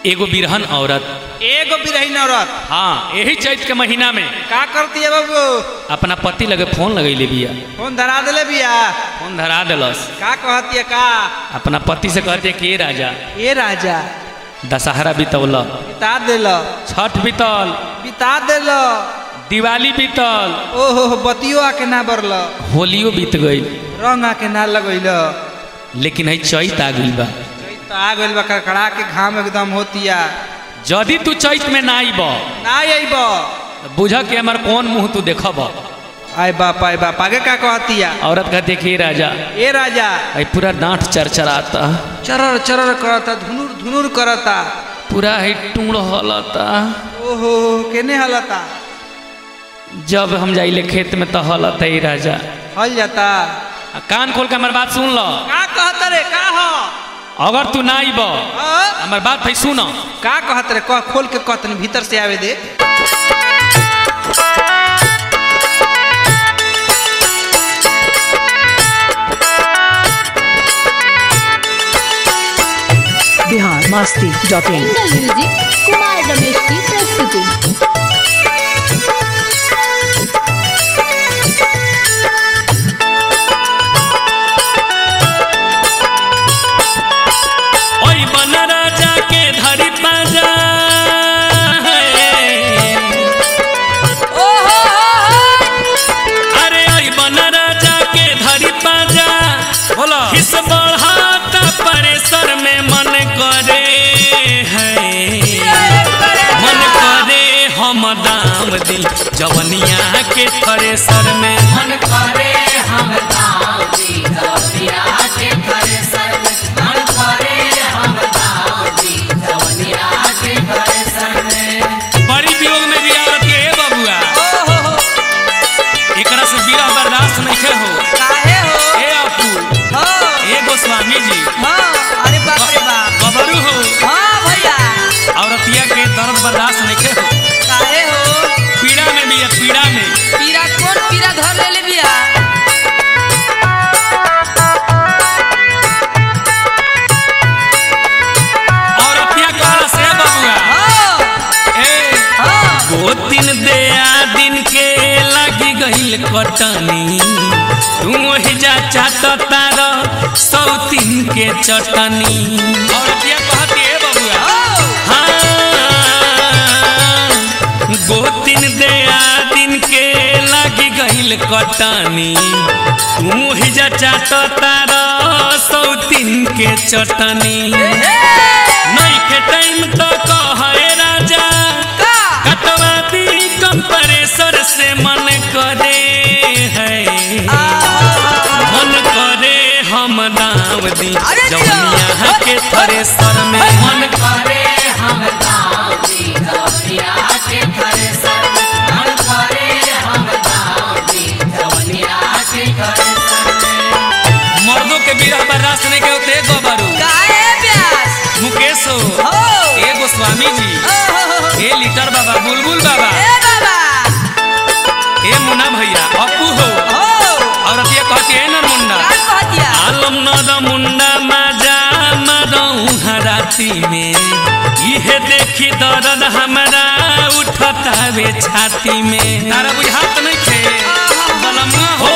एगो बिरहन औरत एगो बिरहीन औरत हाँ यही चैत के महीना में का करती है बाबू अपना पति लगे फोन लगैले बिया फोन धरा दिले बिया फोन धरा दिलस का कहती है का अपना पति से कहते कि ए राजा ए राजा दशहरा बीतौल बिता दिल छठ बीतल बिता दिल दिवाली बीतल ओहो बतियो आके ना बरल होलियो बीत गई रंग आके ना लगैल लेकिन है चैत आ गइल बा तो आ गइल बा कड़कड़ा के घाम एकदम होतिया यदि तू चैत में ना आइब ना अइब बुझ के हमार कौन मुंह तू देखब आय बाप आय बाप आगे का कहतिया औरत कहते कि ए राजा ए राजा है पूरा डांट चरचराता चरर चरर करता धुनुर धुनुर करता पूरा है टूण हलता ओहो केने हलता जब हम जाइले खेत में तो हलता ए राजा हल जाता आ कान खोल के हमार बात सुन लो का कहत रे का हो अगर तू ना आइब अ? हमार बात है सुन का कहत रे कह खोल के कतन भीतर से आवे दे Bihar Masti dot in single music Kumar Ramesh की प्रस्तुति ओई बन राजा के धरी पाजा अरे ओई बन राजा के धरी पाजा बोलो किस बढ़ाता परेशर में मन करे है मन करे हम दाम दी जवनिया के थरेसर में मन करे हम दाम दी जवनिया के थरेसर में मन करे हम दाम दी जवनिया के थरेसर में बड़ी वियोग में भी आवत के हे बबुआ एकरा से बिरह बर्दाश्त नहीं हो काहे हो ए अपू हो ए गोस्वामी जी हाँ अरे बाप रे बाप गबरू हो हाँ भैया औरतिया के दर्द बर्दाश्त नहीं हो काहे हो पीड़ा में भी है पीड़ा में पीरा कौन पीरा धर ले ले बिया औरतिया कहला से बबुआ हाँ ए हाँ दो दिन दया दिन के लगी गईल कटनी तू ही जा चाटता रह सौ तीन के चटनी औरतिया कहती है बबुआ हाँ दो दिन दया दिन के लगी गईल कटनी तू ही जा चाटता रह सौ तीन के चटनी नहीं के टाइम तो कहे राजा कटवा दी कंप्रेसर से मन करे है मन करे हम दाव दी अरे जिया। जवनिया के थरेसर में मन करे हम दाव दी जवनिया के थरेसर में मन करे हम दाव दी जवनिया के थरेसर में मर्दों के बिरह बर्दाश्त नहीं के होते गोबरू काहे प्यास मुकेश हो हो ए गोस्वामी जी ए लीटर बाबा बुलबुल बाबा ए बाबा ए मुन्ना भैया अपू हो हो औरतिया कहती है ना मुंडा का कहतिया आलम नद मुंडा माजा मरऊ हराती में इहे देखी दर्द हमरा उठता वे छाती में तारा बुझात नहीं थे बलमा हो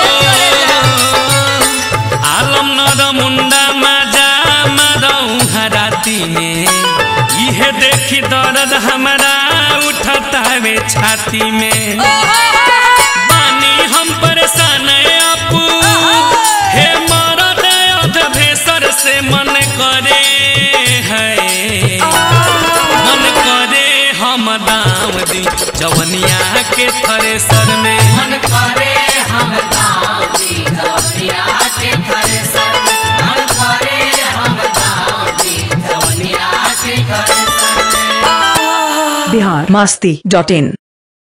आलम नद मुंडा माजा मरऊ हराती में इहे देखी दर्द हमरा उठता वे छाती में बानी हम परेशान अपू हे मरद अध भेसर से मन करे है मन करे हम दाम दी जवनिया के थरेसर में मन करे हम दाम दी जवनिया के थरेसर में मन करे हम दाम दी जवनिया के थरेसर में बिहार मस्ती डॉट इन